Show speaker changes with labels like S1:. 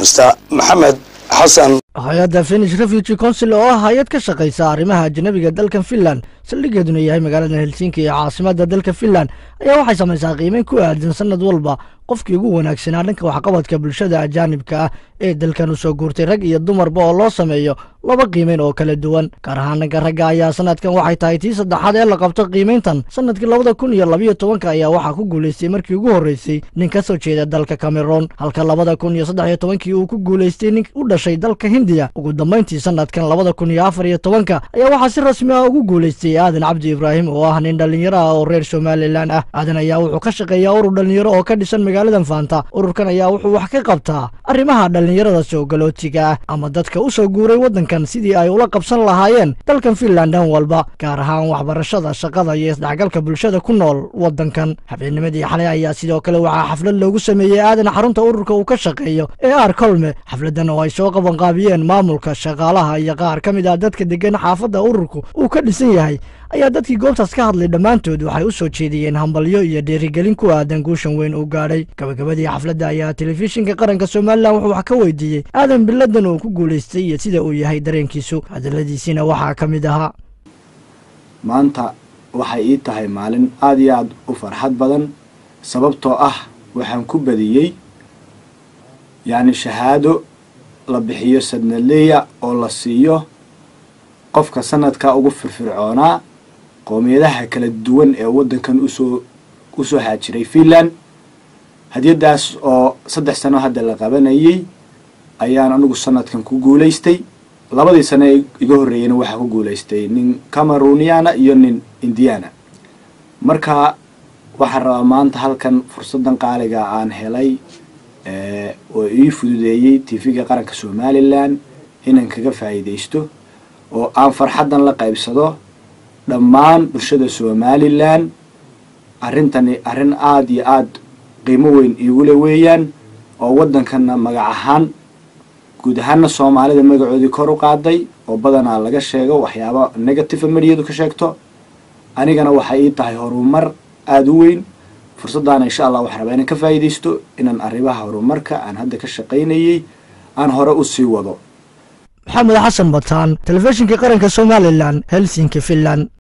S1: mr maxamed xasan
S2: hay-adda finish refugee council oo ah hay-ad ka shaqaysa arrimaha ajnabiga dalkan finland saldhigeeduna yahay magaalada helsinki ee caasimada dalka finland ayaa waxay samaysaa qiimeyn ku aadan sanad walba qofkii ugu wanaagsanaa dhanka waxqabadka bulshada ajaanibka ah ee dalkan u soo guurtay rag iyo dumarba oo loo sameeyo laba qiimeyn oo kala duwan gaar ahaan dhanka ragga ayaa sanadkan waxay tahay tii saddexaad ee la qabto qiimeyntan sanadkii labada kun iyo labiyo tobanka ayaa waxaa ku guulaystay markii ugu horreysay nin ka soo jeeda dalka cameroon halka labada kun iyo saddex iyo tobankii uu ku guulaystay nin u dhashay dalka hindiya ugu dambayntii sanadkan labada kun iyo afar iyo tobanka ayaa waxaa si rasmi ah ugu guulaystay aadan cabdi ibraahim oo ah nin dhallinyaro ah oo reer somalilan ah aadan ayaa wuxuu ka shaqeeyaa urur dhallinyaro oo ka dhisan magaaladan faanta ururkan ayaa wuxuu wax ka qabtaa arrimaha dhallinyarada soo galootiga ah ama dadka u soo guuray waddankan sidii ay ula qabsan lahaayeen dalkan finland dhan walba gaar ahaan waxbarashada shaqada iyo isdhexgalka bulshada ku nool waddankan habeennimadii xalay ayaa sidoo kale waxaa xaflad loogu sameeyey aadan xarunta ururka uu ka shaqeeyo ee aar kolme xafladan oo ay soo qabanqaabiyeen maamulka shaqaalaha iyo qaar ka mid ah dadka degan xaafadda ururku uu ka dhisan yahay ayaa dadkii goobtaas ka hadlay dhammaantood waxay u soo jeediyeen hambalyo iyo dhiirigelin ku aadan guushan weyn uu gaadhay gabagabadii xafladda ayaa telefishinka qaranka somalilan wuxuu wax ka weydiiyey aadan biladan uu ku guulaystay iyo sida uu yahay dareenkiisu hadaladiisiina waxaa ka mid ahaa
S3: maanta waxay ii tahay maalin aada iyo aada u farxad badan sababtoo ah waxaan ku badiyey yacni shahaado la bixiyo sadnaleya oo la siiyo qofka sanadka ugu firfircoonaa qoomiyadaha kala duwan ee waddankan usoo usoo haajiray finland hadiyadaas oo saddex sano hadda la qabanayay ayaan anigu sanadkan ku guulaystay labadii sano ee iga horreeyeyna waxaa ku guulaystay nin cameruniana iyo nin indiana marka waxaan rabaa maanta halkan fursaddan qaaliga aan helay oo ii fududeeyey tv-ga qaranka somalilan inaan kaga faa'iidaysto oo aan farxaddan la qaybsado dhammaan bulshada somalilan arrintani arrin aada iyo aada qiimo weyn iigule weeyaan oo waddankanna magac ahaan guud ahaanna soomaalida magacoodii kor u qaaday oo badanaa laga sheego waxyaaba negative mediyadu ka sheegto anigana waxay ii tahay horumar aada u weyn fursaddaana insha allah waxaan rabaa inaan ka faa'iidaysto inaan arrimaha horumarka aan hadda ka shaqaynayay aan hore u sii wado
S2: maxamed xasan bataan telefishinka qaranka somalilan helsinki finland